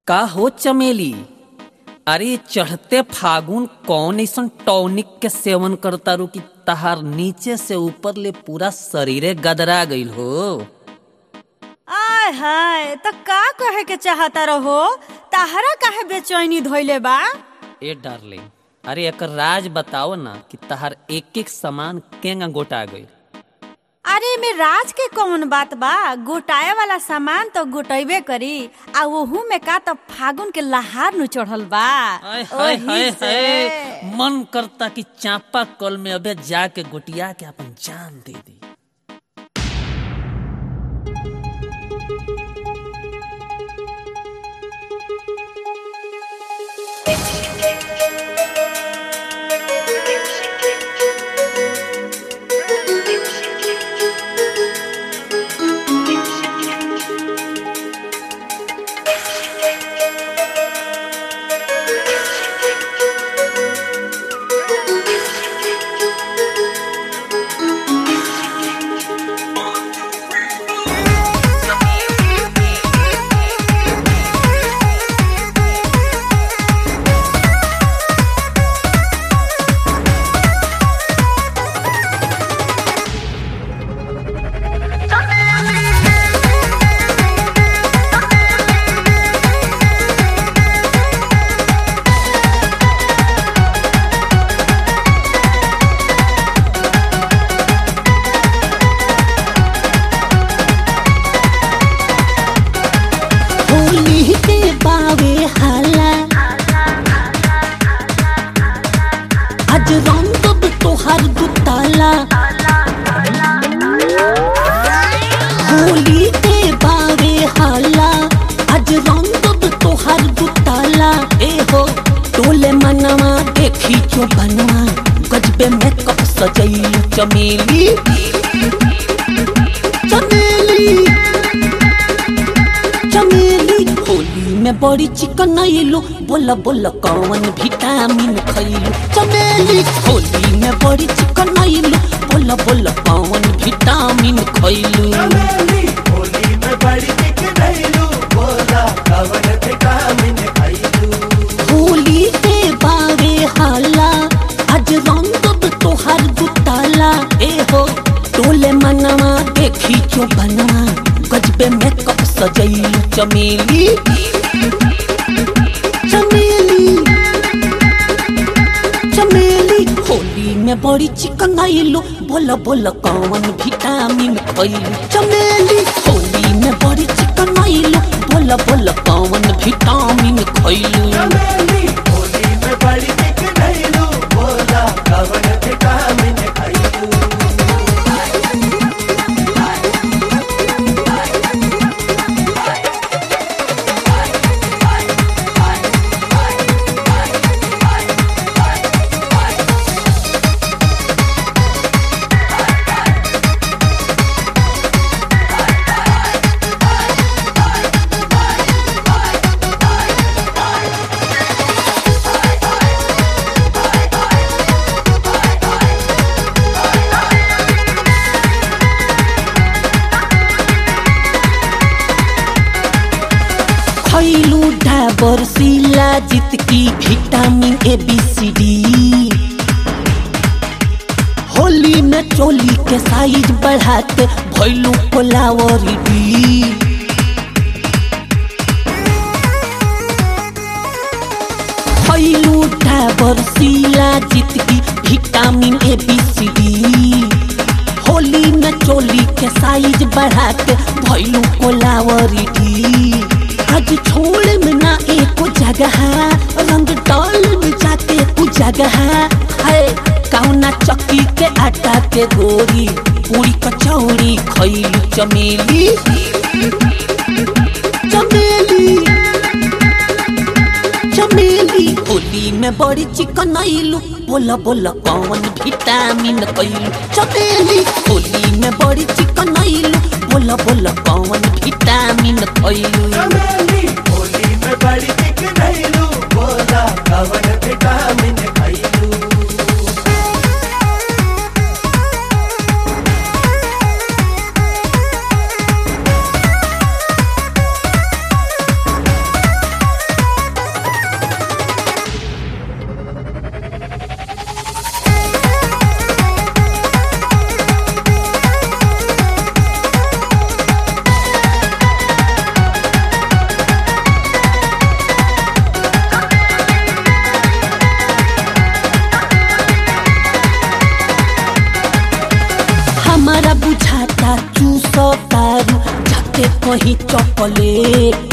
का हो चमेली अरे चढ़ते फागुन कौन ऐसन टॉनिक के सेवन करता रू कि तहार नीचे से ऊपर ले पूरा शरीरे गदरा गईल हो आय हाय त का कहे के चाहता रहो ताहरा काहे बेचैनी धोइले बा ए डार्लिंग अरे एकर राज बताओ ना कि तहार एक एक सामान केंगा गोटा गईल अरे में राज के कौन बात बा गोटाए वाला सामान तो गोटैबे करी आ ओहू में का तो फागुन के लहार नु चढ़ल बा आय हाय ओही हाय से। हाय मन करता कि चापा कल में अबे जाके गोटिया के अपन जान दे दी होली के बावे हाला आज रंग तोहर दुताला होली के बावे हाला आज रंग तोहर दुताला ए हो टोले मनवा देखी जो बनवा गजबे मेकअप सजैलू चमेली चमेली चमेली होली में बड़ी चिकन आइलू बोला बोला कौन विटामिन खैलू चमेली होली में बड़ी चिकन आइलू बोला बोला कौन विटामिन खैलू चमेली होली में बड़ी दिख रहीलू बोला कवन विटामिन खैलू होली के बारे हाला आज रंग तोहर दुताला ए हो टोले मनवा देखी जो बनवा गजबे मेकअप सजैलू चमेली चमेली चमेली होली में बड़ी चिकन आइलू बोला बोला कौन विटामिन खैलू चमेली होली में बड़ी चिकन आइलू बोला बोला कौन विटामिन खैलू चमेली होली में बड़ी दिख रहीलू बोला कवन विटामिन खैलू खैलू डाबर सिला जित की vitamin A B C D Holi में चोली के साइज बढ़ाते भैलू कोलावरी डी खैलू डाबर सिला जित की vitamin A B C D Holi में चोली के साइज बढ़ा के भैलू कोलावरी डी आज छोड़ में ना एको जगह रंग डाल में जाके उ जगह है कौना चक्की के आटा के गोरी पूरी कचौड़ी खैलू चमेली चमेली चमेली होली में बड़ी चिकन आइलू बोला बोला कौन विटामिन कैलू चमेली होली में बड़ी चिकन आइलू बोला बोला कौन विटामिन कैलू चमेली होली में बड़ी दिख रहीलू बोला कवन विटामिन खैलू चॉकलेट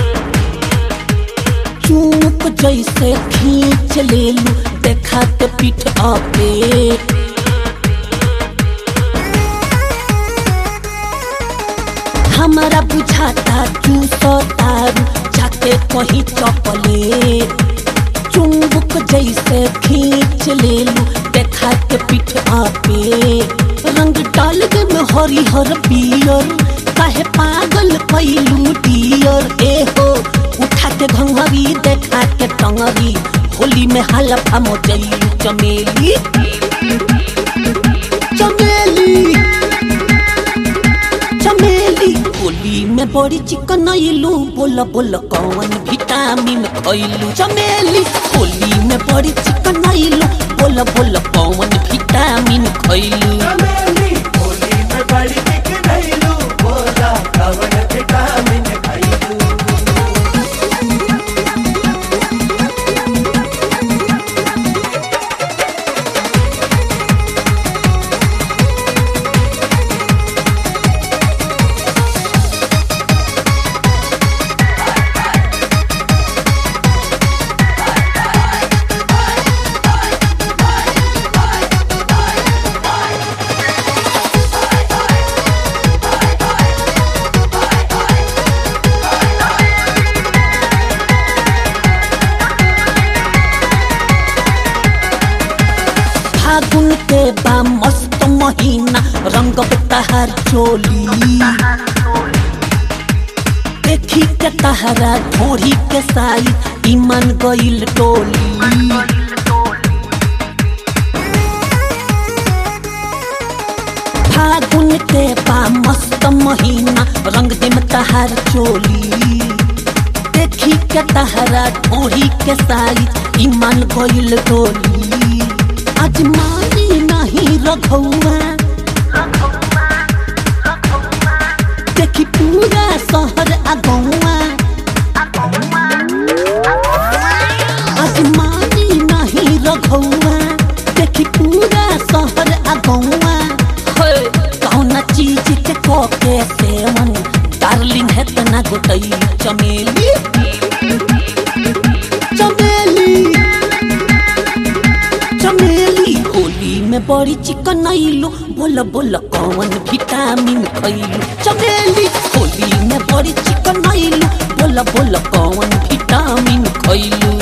चूक जैसे खींच ले लू देखा के पीठ अपे हमारा बुझाता चूसो तारू जाके कहीं चॉकलेट चुंबक जैसे खींच ले लू देखा के पीठ आपे रंग डाल दे में हरिहर पियर काहे पागल पैलू डियर ए हो उठा के घंघरी देखा के टंगरी होली में हलफा मोजैलू चमेली चमेली चमेली होली में बड़ी चिकन आइलू बोल बोल कौन विटामिन खइलू चमेली होली में बड़ी चिकन आइलू बोल बोल कौन विटामिन खइलू चमेली होली में बड़ी चिकनैलू बोला कवन विटामिन खइलू फागुन के बा मस्त महीना रंग तहार चोली देखी के तहरा घोड़ी के साई ईमान गइल टोली फागुन के बा मस्त महीना रंग दिम तहार चोली देखी के तहरा ढोरी के साई ईमान गइल टोली आज मानी नहीं रघुआ देखी पूरा शहर आ गौआ आज मानी नहीं रघुआ देखी पूरा शहर आ गौआ कौना चीज के कोके सेवन डार्लिंग है तना गोटई चमेली चमेली चमेली होली में बड़ी चिकन आइलू बोल बोल कौन विटामिन खइलू चमेली होली में बड़ी चिकन आइलू बोल बोल कौन विटामिन खइलू